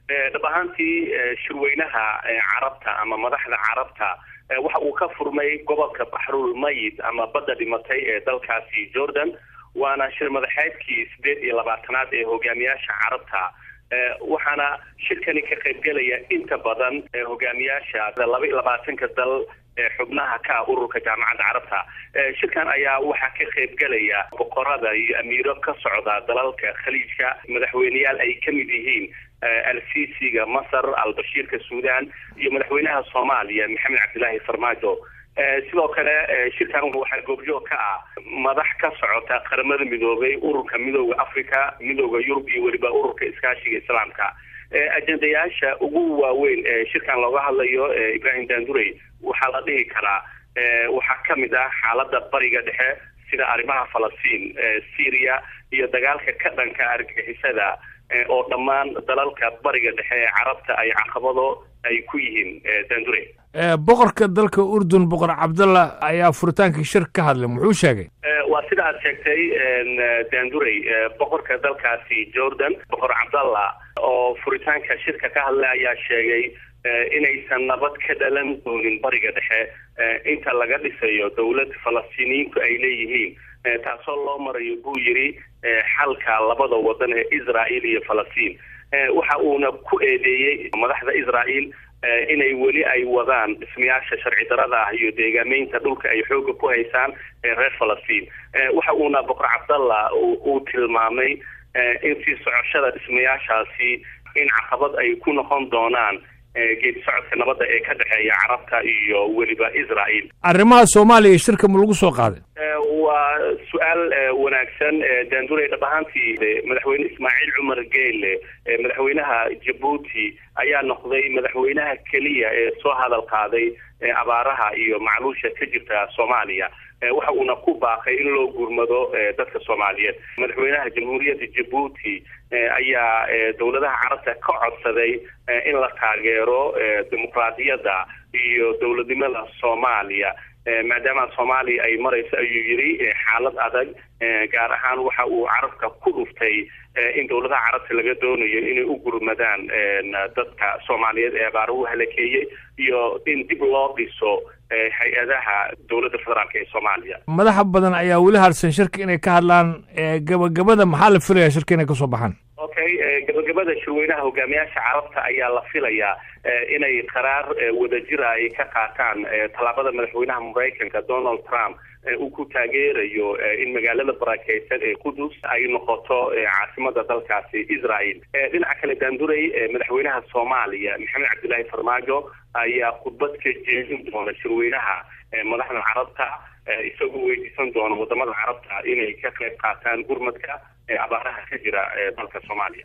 dhab ahaantii shirweynaha carabta ama madaxda carabta waxa uu ka furmay gobolka baxrul mayid ama badda dhimatay ee dalkaasi jordan waana shir madaxeedkii sideed iyo labaatanaad ee hogaamiyaasha carabta waxaana shirkani ka qaybgelaya inta badan hogaamiyaasha laba iyo labaatanka dal ee xubnaha ka ah ururka jaamacadda carabta shirkan ayaa waxaa ka qaybgelaya boqorada iyo amiiro ka socda dalalka khaliijka madaxweyneyaal ay ka mid yihiin al-sisiga masar al-bashiirka suudan iyo madaxweynaha soomaaliya maxamed cabdilaahi farmaajo sidoo kale shirkan waxaa goobjoog ka ah madax ka socota qaramada midoobay ururka midooda africa midooda yurub iyo weliba ururka iskaashiga islaamka ajendayaasha ugu waaweyn ee shirkan looga hadlayo ibrahim dandurey waxaa la dhihi karaa waxaa kamid ah xaalada bariga dhexe sida arrimaha falastiin syria iyo dagaalka ka dhanka argagixisada oo dhammaan dalalka bariga dhexe ee carabta ay caqabado ay ku yihiin dandure boqorka dalka urdun boqor cabdallah ayaa furitaankii shir ka hadlay muxuu sheegay waa sida aad sheegtay dandurey boqorka dalkaasi jordan boqor cabdallah oo furitaanka shirka ka hadlay ayaa sheegay inaysan nabad ka dhalan doonin bariga dhexe inta laga dhisayo dowlad falastiiniyiintu ay leeyihiin taasoo loo marayo buu yidhi xalka labada wadan ee israel iyo falastiin waxa uuna ku eedeeyey madaxda israel inay weli ay wadaan dhismayaasha sharci darada ah iyo deegaameynta dhulka ay xooga ku haysaan reer falastiin waxa uuna boqor cabdallah uu tilmaamay in sii socoshada dhismayaashaasi in caqabad ay ku noqon doonaan geedi socodka nabadda ee ka dhexeeya carabta iyo weliba israel arrimaha soomaaliya shirka ma lagu soo qaaday waa su-aal wanaagsan dandurey dhab ahaantii madaxweyne ismaaciil cumar geele madaxweynaha jabuuti ayaa noqday madaxweynaha keliya ee soo hadal qaaday abaaraha iyo macluusha ka jirta soomaaliya waxa uuna ku baaqay in loo gurmado dadka soomaaliyeed madaxweynaha jamhuuriyadda jabuuti ayaa dowladaha carabta ka codsaday in la taageero dimuqraadiyadda iyo dowladnimada soomaaliya maadaama soomaaliya ay marayso ayuu yidhi xaalad adag gaar ahaan waxa uu carabka ku dhuftay in dowladaha carabta laga doonayo inay u gurmadaan dadka soomaaliyeed ee abaaruhu halakeeyey iyo in dib loo dhiso hay-adaha dowladda federaalk ee soomaaliya madaxa badan ayaa weli harsan shirka inay ka hadlaan gabagabada maxaa la filayaa shirka inay kasoo baxaan okay gabagabada shirweynaha hogaamiyaasha carabta ayaa la filayaa inay qaraar wadajira ay ka qaataan tallaabada madaxweynaha maraykanka donald trump uu ku taageerayo in magaalada barakeysan ee qudus ay noqoto caasimada dalkaasi israel dhinaca kale daandurey madaxweynaha soomaaliya maxamed cabdilaahi farmaajo ayaa khudbad ka jeedin doona shirweynaha madaxda carabta isagoo weydiisan doona wadamada carabta inay ka qayb qaataan gurmadka abaaraha ka jira dalka soomaaliya